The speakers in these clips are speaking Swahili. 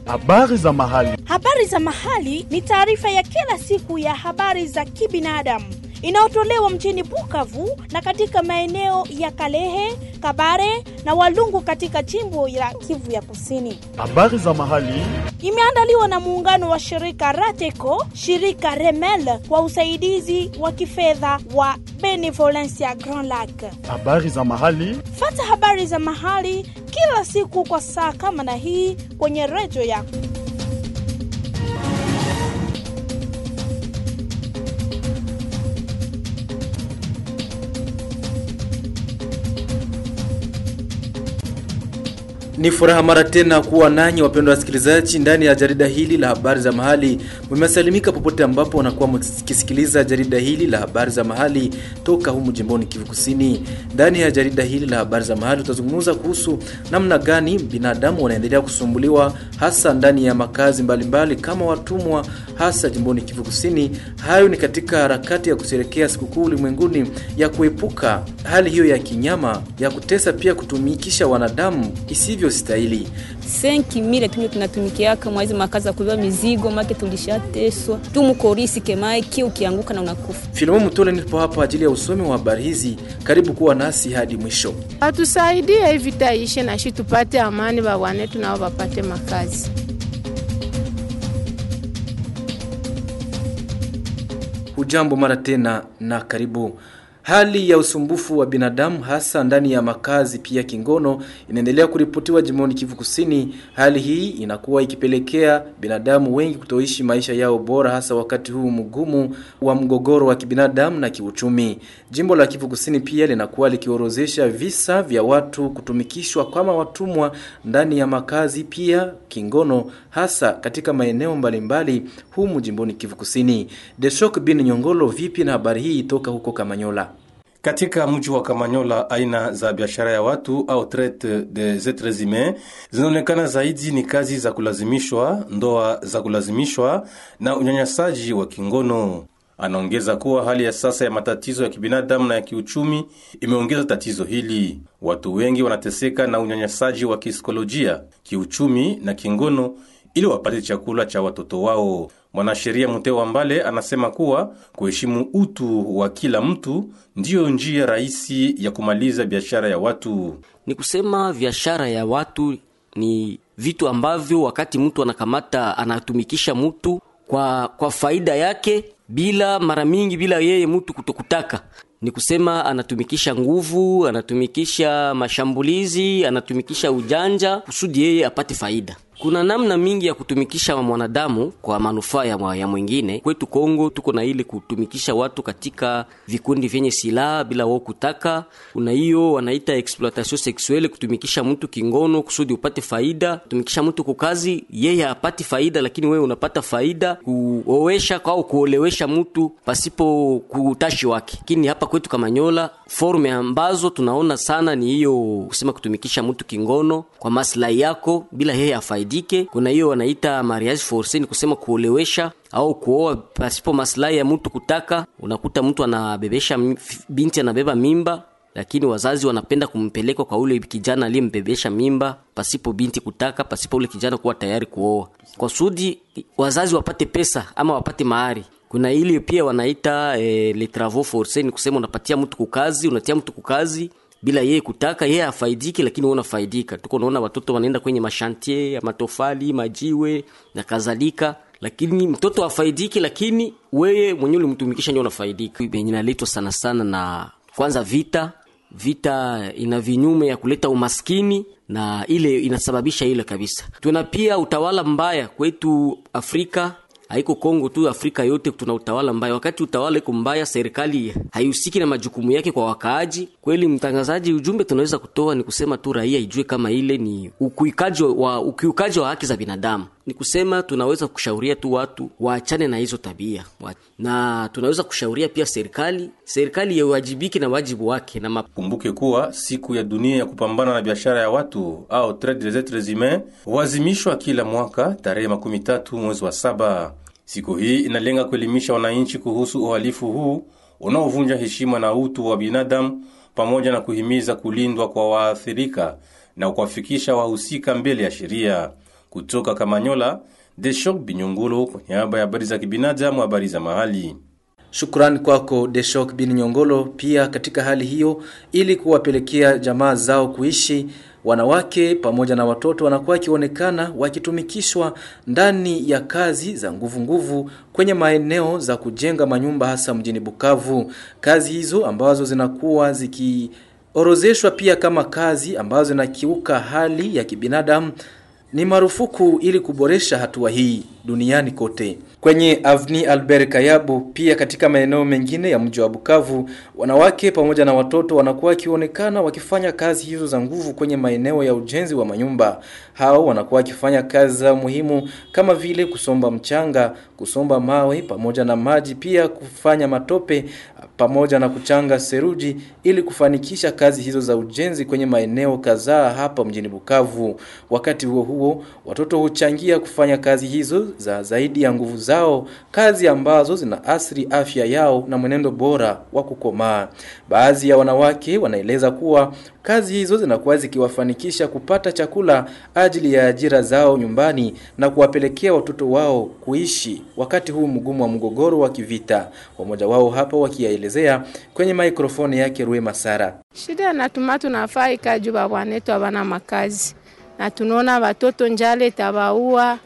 Habari za mahali. Habari za mahali ni taarifa ya kila siku ya habari za kibinadamu inayotolewa mjini Bukavu na katika maeneo ya Kalehe, Kabare na Walungu katika jimbo la Kivu ya Kusini. Habari za mahali. Imeandaliwa na muungano wa shirika Rateco, shirika Remel kwa usaidizi wa kifedha wa Benevolencia Grand Lac. Habari za mahali. Fata habari za mahali kila siku kwa saa kama na hii kwenye redio yako. Ni furaha mara tena kuwa nanyi wapendwa wasikilizaji ndani ya jarida hili la habari za mahali. Mmesalimika popote ambapo wanakuwa mkisikiliza jarida hili la habari za mahali toka humu jimboni Kivu Kusini. Ndani ya jarida hili la habari za mahali tutazungumza kuhusu namna gani binadamu wanaendelea kusumbuliwa hasa ndani ya makazi mbalimbali mbali, kama watumwa hasa jimboni Kivu Kusini. Hayo ni katika harakati ya kusherekea sikukuu ulimwenguni ya kuepuka hali hiyo ya kinyama ya kutesa, pia kutumikisha wanadamu isivyo stahili. senki mile tunyo tunatumikiaka mwaizi makazi ya kubeba mizigo make tulishateswa tumukorisi kemae kio ukianguka na unakufa. Filomo Mutole nipo hapa ajili ya usomi wa habari hizi. Karibu kuwa nasi hadi mwisho. Atusaidie hivi taishe na shi tupate amani, bawanetu nao wapate makazi. Hujambo mara tena na karibu. Hali ya usumbufu wa binadamu hasa ndani ya makazi pia kingono inaendelea kuripotiwa jimboni Kivu Kusini. Hali hii inakuwa ikipelekea binadamu wengi kutoishi maisha yao bora hasa wakati huu mgumu wa mgogoro wa kibinadamu na kiuchumi. Jimbo la Kivu Kusini pia linakuwa likiorozesha visa vya watu kutumikishwa kama watumwa ndani ya makazi pia kingono hasa katika maeneo mbalimbali humu jimboni Kivu Kusini. Deshok bin Nyongolo, vipi na habari hii toka huko Kamanyola? Katika mji wa Kamanyola, aina za biashara ya watu au traite des etres humains zinaonekana zaidi ni kazi za kulazimishwa, ndoa za kulazimishwa na unyanyasaji wa kingono. Anaongeza kuwa hali ya sasa ya matatizo ya kibinadamu na ya kiuchumi imeongeza tatizo hili. Watu wengi wanateseka na unyanyasaji wa kisaikolojia, kiuchumi na kingono ili wapate chakula cha watoto wao. Mwanasheria Mutewa Mbale anasema kuwa kuheshimu utu wa kila mtu ndiyo njia rahisi ya kumaliza biashara ya watu. Ni kusema biashara ya watu ni vitu ambavyo wakati mtu anakamata anatumikisha mtu kwa, kwa faida yake bila mara mingi bila yeye mtu kutokutaka ni kusema anatumikisha nguvu, anatumikisha mashambulizi, anatumikisha ujanja kusudi yeye apate faida. Kuna namna mingi ya kutumikisha mwanadamu kwa manufaa ya, ya mwingine. Kwetu Kongo tuko na ile kutumikisha watu katika vikundi vyenye silaha bila wao kutaka. Kuna hiyo wanaita exploitation sexuelle, kutumikisha mtu kingono kusudi upate faida. Kutumikisha mtu kukazi, yeye apate faida, lakini wewe unapata faida. Kuowesha au kuolewesha mtu pasipo kutashi wake. Lakini hapa kwetu Kamanyola, forume ambazo tunaona sana ni hiyo kusema kutumikisha mtu kingono kwa maslahi yako bila yeye afaidi dike. Kuna hiyo wanaita mariage forcé, ni kusema kuolewesha au kuoa pasipo maslahi ya mtu kutaka. Unakuta mtu anabebesha binti, anabeba mimba, lakini wazazi wanapenda kumpeleka kwa ule kijana aliyembebesha mimba pasipo binti kutaka, pasipo ule kijana kuwa tayari kuoa, kwa sudi wazazi wapate pesa ama wapate mahari. Kuna ile pia wanaita eh, les travaux forcés, ni kusema unapatia mtu kukazi, unatia mtu kukazi bila yeye kutaka, yeye afaidiki, lakini wewe unafaidika. Tuko naona watoto wanaenda kwenye mashantie ya matofali, majiwe na kadhalika, lakini mtoto afaidiki, lakini wewe mwenyewe ulimtumikisha ndio unafaidika. Yenye inaletwa sana sana na kwanza vita. Vita ina vinyume ya kuleta umaskini na ile inasababisha ile kabisa. Tuna pia utawala mbaya kwetu Afrika haiko Kongo tu, Afrika yote tuna utawala mbaya. Wakati utawala iko mbaya, serikali haihusiki na majukumu yake kwa wakaaji. Kweli mtangazaji, ujumbe tunaweza kutoa ni kusema tu raia ijue kama ile ni ukiukaji wa, ukiukaji wa haki za binadamu. Ni kusema tunaweza kushauria tu watu waachane na hizo tabia, na tunaweza kushauria pia serikali, serikali yawajibike na wajibu wake na map... Kumbuke kuwa siku ya dunia ya kupambana na biashara ya watu au traite des etres humains huazimishwa kila mwaka tarehe makumi tatu mwezi wa saba. Siku hii inalenga kuelimisha wananchi kuhusu uhalifu huu unaovunja heshima na utu wa binadamu pamoja na kuhimiza kulindwa kwa waathirika na kuwafikisha wahusika mbele ya sheria. Kutoka Kamanyola, Deshok Binyongolo kwa niaba ya habari za kibinadamu, habari za mahali. Shukrani kwako Deshok bin Nyongolo. Pia katika hali hiyo, ili kuwapelekea jamaa zao kuishi, wanawake pamoja na watoto wanakuwa wakionekana wakitumikishwa ndani ya kazi za nguvu nguvu kwenye maeneo za kujenga manyumba hasa mjini Bukavu. Kazi hizo ambazo zinakuwa zikiorozeshwa pia kama kazi ambazo zinakiuka hali ya kibinadamu ni marufuku ili kuboresha hatua hii duniani kote. Kwenye Avni Albert Kayabu, pia katika maeneo mengine ya mji wa Bukavu, wanawake pamoja na watoto wanakuwa wakionekana wakifanya kazi hizo za nguvu kwenye maeneo ya ujenzi wa manyumba. Hao wanakuwa wakifanya kazi za muhimu kama vile kusomba mchanga, kusomba mawe pamoja na maji, pia kufanya matope pamoja na kuchanga seruji ili kufanikisha kazi hizo za ujenzi kwenye maeneo kadhaa hapa mjini Bukavu. Wakati huo huo, watoto huchangia kufanya kazi hizo za zaidi ya nguvu zao, kazi ambazo zina athiri afya yao na mwenendo bora wa kukomaa. Baadhi ya wanawake wanaeleza kuwa kazi hizo zinakuwa zikiwafanikisha kupata chakula ajili ya ajira zao nyumbani na kuwapelekea watoto wao kuishi wakati huu mgumu wa mgogoro wa kivita. Wamoja wao hapa wakiyaelezea kwenye mikrofoni yake Rue Masara. Shida natuma tunafaa ikaju babwanetu abana makazi na tunaona watoto njale tabaua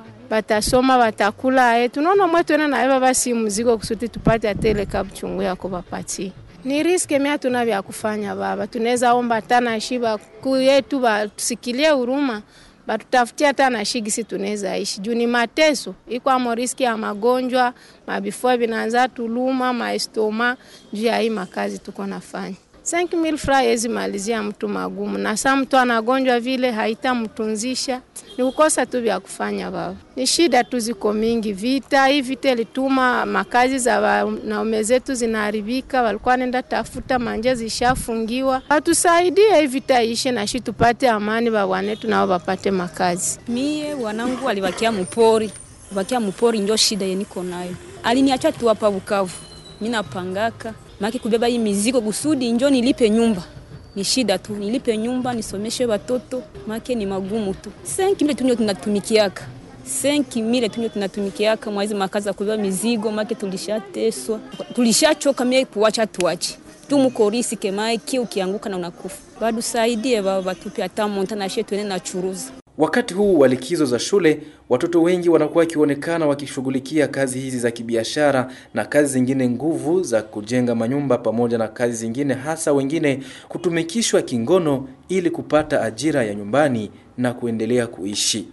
batasoma batakula e tunaona mwetwena naye basi mzigo kusudi tupate atele kabuchungu yako bapati ni riske mia tuna vya kufanya baba tunaweza omba tana shiba kuyetu batusikilie huruma batutafutia hata na shigisi tunaweza ishi juu ni mateso iko amo riski ya magonjwa mabifua vinaanza tuluma maestoma juu ya hii makazi tuko nafanya 5000 fra yezi malizia mtu magumu, na saa mtu anagonjwa vile haitamtunzisha, ni kukosa tu vya kufanya baba. Ni shida tu ziko mingi, vita hii vita ilituma makazi za wanaume zetu zinaharibika, walikuwa nenda tafuta manje zishafungiwa. Watusaidie hii vita ishe na shi tupate amani, babwanetu nao wapate makazi. Mie wanangu walibakia mupori, bakia mupori ndio shida yeniko nayo. Aliniacha tu hapa Bukavu, mimi napangaka maki kubeba hii mizigo kusudi njo nilipe nyumba ni shida tu, nilipe nyumba nisomeshe watoto, make ni magumu tu. senki mile tunyo tunatumikiaka senki mile tunyo tunatumikiaka mwaizi makazi ya kubeba mizigo, make tulishateswa, tulishachoka mie kuwacha tuache tu mukorisi kemae kia ukianguka na unakufa. Bado saidie baba, batupe hata monta na shetu ene na churuza Wakati huu wa likizo za shule, watoto wengi wanakuwa wakionekana wakishughulikia kazi hizi za kibiashara na kazi zingine nguvu za kujenga manyumba pamoja na kazi zingine, hasa wengine kutumikishwa kingono ili kupata ajira ya nyumbani na kuendelea kuishi.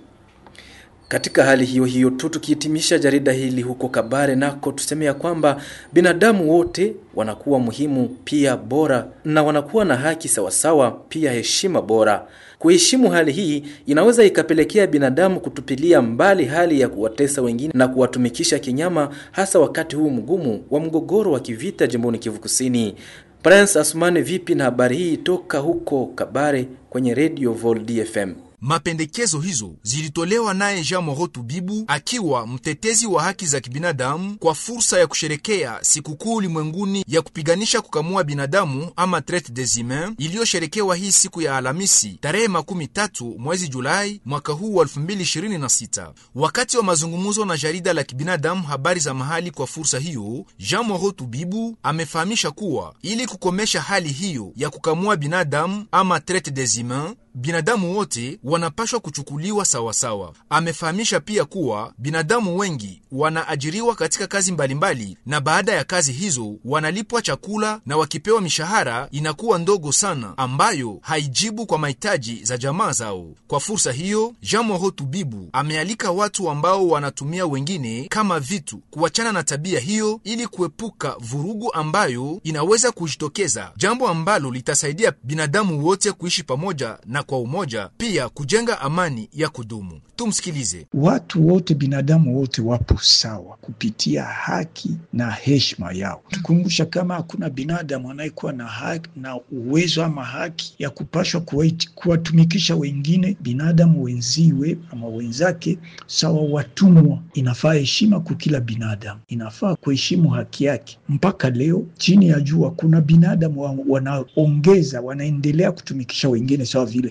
Katika hali hiyo hiyo tu, tukihitimisha jarida hili huko Kabare nako tuseme ya kwamba binadamu wote wanakuwa muhimu pia bora na wanakuwa na haki sawasawa, pia heshima bora. Kuheshimu hali hii inaweza ikapelekea binadamu kutupilia mbali hali ya kuwatesa wengine na kuwatumikisha kinyama, hasa wakati huu mgumu wa mgogoro wa kivita jimboni Kivu Kusini. Prince Asmani, vipi na habari hii toka huko Kabare kwenye Radio Vol DFM? Mapendekezo hizo zilitolewa naye Jean Moro Tubibu akiwa mtetezi wa haki za kibinadamu kwa fursa ya kusherekea sikukuu ulimwenguni ya kupiganisha kukamua binadamu ama traite des humains iliyosherekewa hii siku ya Alhamisi tarehe makumi tatu mwezi Julai mwaka huu wa 2026. Wakati wa mazungumzo na jarida la kibinadamu habari za mahali kwa fursa hiyo, Jean Moro Tubibu amefahamisha kuwa ili kukomesha hali hiyo ya kukamua binadamu ama traite des humains binadamu wote wanapashwa kuchukuliwa sawasawa. Amefahamisha pia kuwa binadamu wengi wanaajiriwa katika kazi mbalimbali mbali, na baada ya kazi hizo wanalipwa chakula na wakipewa mishahara inakuwa ndogo sana, ambayo haijibu kwa mahitaji za jamaa zao. Kwa fursa hiyo, Jean Moro Tubibu amealika watu ambao wanatumia wengine kama vitu kuachana na tabia hiyo ili kuepuka vurugu ambayo inaweza kujitokeza, jambo ambalo litasaidia binadamu wote kuishi pamoja na kwa umoja, pia kujenga amani ya kudumu. Tumsikilize. Watu wote, binadamu wote wapo sawa kupitia haki na heshima yao. Tukumbusha kama hakuna binadamu anayekuwa na haki na uwezo ama haki ya kupashwa kuwatumikisha wengine binadamu wenziwe ama wenzake sawa watumwa. Inafaa heshima kwa kila binadamu, inafaa kuheshimu haki yake. Mpaka leo chini ya jua kuna binadamu wanaongeza, wanaendelea kutumikisha wengine sawa vile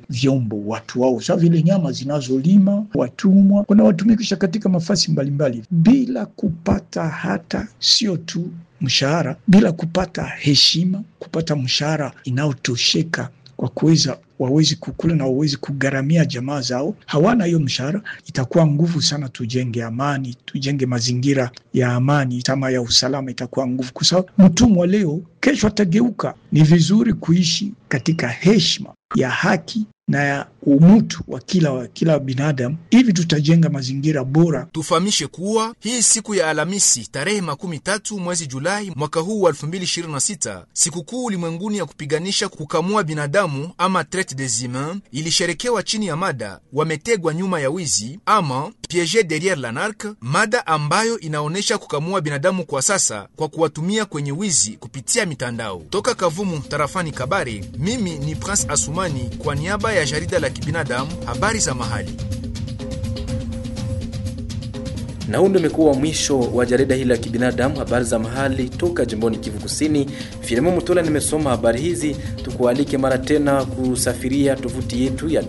vyombo watu wao, sa vile nyama zinazolima, watumwa wanawatumikisha katika mafasi mbalimbali bila kupata hata sio tu mshahara, bila kupata heshima, kupata mshahara inayotosheka kwa kuweza wawezi kukula na wawezi kugharamia jamaa zao, hawana hiyo mshahara. Itakuwa nguvu sana tujenge amani, tujenge mazingira ya amani, tama ya usalama, itakuwa nguvu, kwa sababu mtumwa leo, kesho atageuka. Ni vizuri kuishi katika heshima ya haki na ya umutu wa kila, wa kila binadamu, hivi tutajenga mazingira bora. Tufahamishe kuwa hii siku ya Alhamisi tarehe makumi tatu mwezi Julai mwaka huu wa 2026 sikukuu ulimwenguni ya kupiganisha kukamua binadamu ama traite des humains ilisherekewa chini ya mada wametegwa nyuma ya wizi ama piege derriere la narc, mada ambayo inaonyesha kukamua binadamu kwa sasa kwa kuwatumia kwenye wizi kupitia mitandao. Toka Kavumu tarafani Kabare, mimi ni Prince Asumani kwa niaba ya jarida la kibinadamu habari za mahali. Na huu ndio umekuwa mwisho wa jarida hili la kibinadamu habari za mahali toka jimboni Kivu Kusini. Filimo Mutola nimesoma habari hizi, tukualike mara tena kusafiria tovuti yetu ya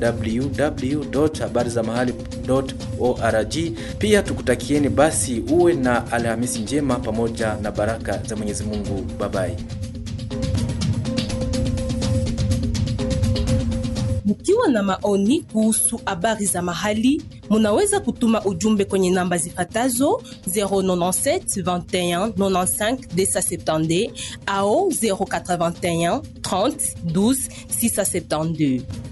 www.habarizamahali.org. Pia tukutakieni basi uwe na Alhamisi njema pamoja na baraka za Mwenyezi Mungu. Babai. Mkiwa na maoni kuhusu habari za mahali, munaweza kutuma ujumbe kwenye namba zifatazo 097 21 95 270 au 081 30 12 672.